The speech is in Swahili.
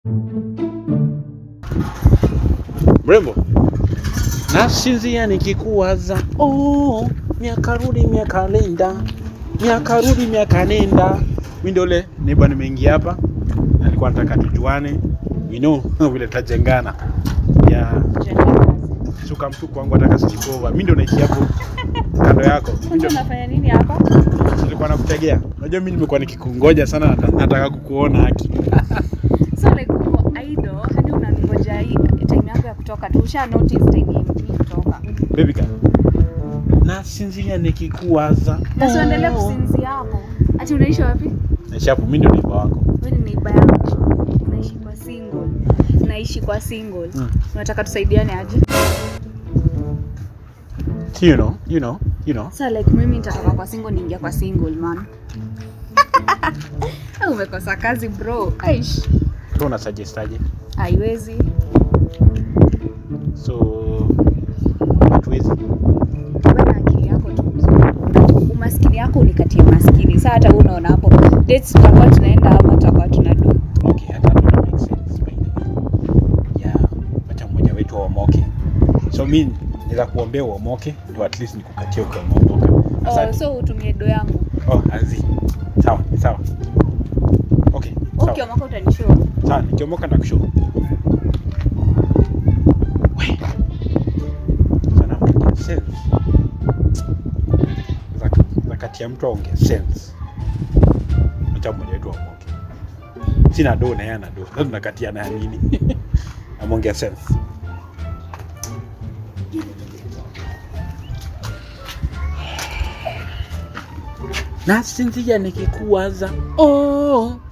Mrembo, nasinzia nikikuwaza, oh, miaka rudi miaka nenda, miaka rudi miaka nenda. Mi ndio ule neighbor nimeingia hapa, na nilikuwa nataka tujuane, you know vile tajengana ya shuka mtuku wangu ataka sijikova. Mi ndio naishi hapo kando yako, mi Kwanza ndio unafanya nini hapa? nilikuwa nakutegea. Unajua mi nimekuwa nikikungoja sana, nata- nataka kukuona haki. So like uko idle hadi unangoja hii time yako ya kutoka tu. Usha notice time ya mimi kutoka. Baby girl, nasinzia nikikuwaza, Na usiendelee kusinzia hapo. Ati unaishi wapi? naishi hapo, mi ndio neighbor wako. Wewe ni neighbor yangu. Unaishi kwa single. Naishi kwa single. Mm. Unataka tusaidiane aje? You know, you know, you know. Sasa like mimi nitatoka kwa single niingia kwa single man. Eh, Umekosa kazi bro. Aish. So una suggest aje? Haiwezi. So hatuwezi. Wewe na akili yako tu mzuri. Umaskini yako unikatie maskini. Sasa hata wewe unaona hapo dates tutakuwa tunaenda ama tutakuwa tunadu. Okay, hata hapo ina make sense by the way. Yeah, wacha mmoja wetu aomoke. So mi naweza kuombea uomoke ndio at least nikukatie ukiwa umeomoka. Oh, Asante. so utumie do yangu. Oh, azi. Sawa, sawa. Okay, sawa. Okay, mwaka utanishow. Sawa, nikiomoka na kushow. We. Sana ongea sense. Za za kati ya mtu aongea sense. Acha mmoja wetu aomoke. Sina do na yeye ana do. Sasa tunakatiana ya nini? Ameongea sense. Nasinzia nikikuwaza, oh,